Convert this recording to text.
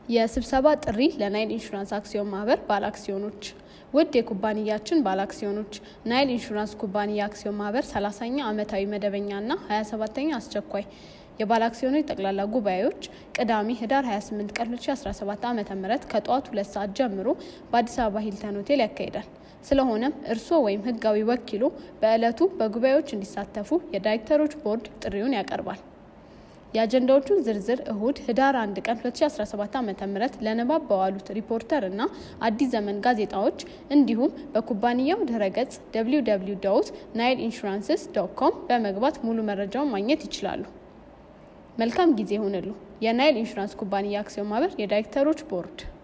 የስብሰባ ጥሪ ለናይል ኢንሹራንስ አክሲዮን ማህበር ባለአክሲዮኖች ውድ የኩባንያችን ባለአክሲዮኖች ናይል ኢንሹራንስ ኩባንያ አክሲዮን ማህበር 30ኛ ዓመታዊ መደበኛና 27ኛ አስቸኳይ የባለአክሲዮኖች ጠቅላላ ጉባኤዎች ቅዳሜ ህዳር 28 ቀን 2017 ዓ ም ከጠዋቱ ሁለት ሰዓት ጀምሮ በአዲስ አበባ ሂልተን ሆቴል ያካሂዳል። ስለሆነም እርስዎ ወይም ህጋዊ ወኪሎ በዕለቱ በጉባኤዎች እንዲሳተፉ የዳይሬክተሮች ቦርድ ጥሪውን ያቀርባል። የአጀንዳዎቹን ዝርዝር እሁድ ህዳር 1 ቀን 2017 ዓ ም ለንባብ በዋሉት ሪፖርተር እና አዲስ ዘመን ጋዜጣዎች እንዲሁም በኩባንያው ድረገጽ www ናይል ኢንሹራንስስ ዶት ኮም በመግባት ሙሉ መረጃውን ማግኘት ይችላሉ። መልካም ጊዜ ይሁንሉ። የናይል ኢንሹራንስ ኩባንያ አክሲዮን ማህበር የዳይሬክተሮች ቦርድ